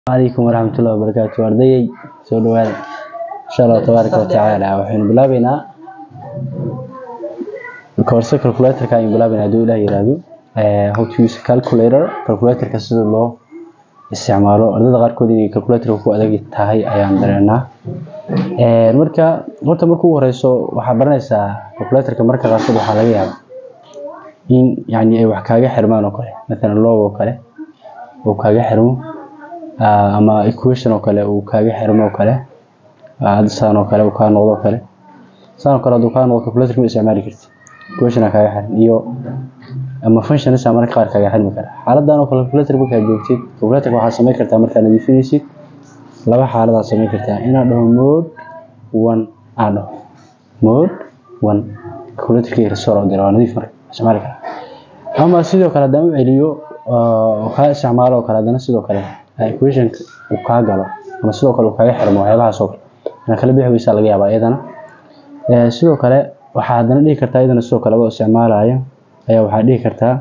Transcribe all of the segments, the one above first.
calaykum waraxmatullahi wabarakaatu ardayey soo dhawaada insha allah tabaaraka watacaala waxaynu bilaabeynaa course calculatorka ayaynu bilaabeynaa hadduu ilaah yiraahdo how to use calculator calculatorka sida loo isticmaalo ardayda qaarkood inay calculatorka ku adag tahay ayaan dareennaa marka horta marka ugu horeyso waxaa baranaysaa calculatorka marka qaarkood waxaa laga yaabaa in yani ay wax kaaga xirmaan oo kale mathalan log oo kale uu kaaga xirmo ama equation oo kale uu kaaga xirmo oo kale saan oo kale uu kaa noqdo oo kale saan oo kale hadduu kaa noqdo calculator ma isticmaali kartid equation aa kaaga xiran iyo ama functions aa mararka qaar kaaga xirmi kara xaaladan oo kale calculator markaad joogtid calculatorka waxaad samayn kartaa markaad nadiifinaysid laba xaaladaad samayn kartaa inaad dhaho mode one aad dhaho mode one calculatorka restore oo dira waa nadiif marka isticmaali karaa ama sidoo kale haddaan u celiyo oo kaa isticmaalo oo kale haddana sidoo kale equation uu kaa galo ama sidoo kale uu kaaga xirmo waxyaabahaas oo kale inaad kala bixi weysaa laga yaabaa iyadana sidoo kale waxaa haddana dhihi kartaa iyadana sidoo kale adoo isticmaalaya ayaa waxaa dhihi kartaa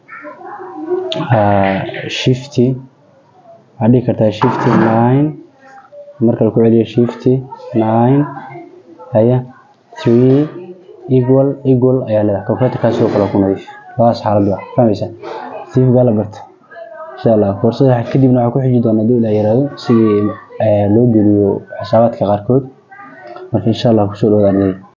shifty waxaa dhihi kartaa shifty nine marka la ku celiyo shifty nine haya three equal equal ayaa leedahay calculatorkaas sidoo kale ku nadiif labadaas xaalad waa fahmaysaa siifgaa la barta insha allah koorsada kadibna waxaa ku xiji doona hadduu ilaa yaraado sidii loo geliyo xisaabaadka qaarkood marka insha allah kusoo dhawaada ardayda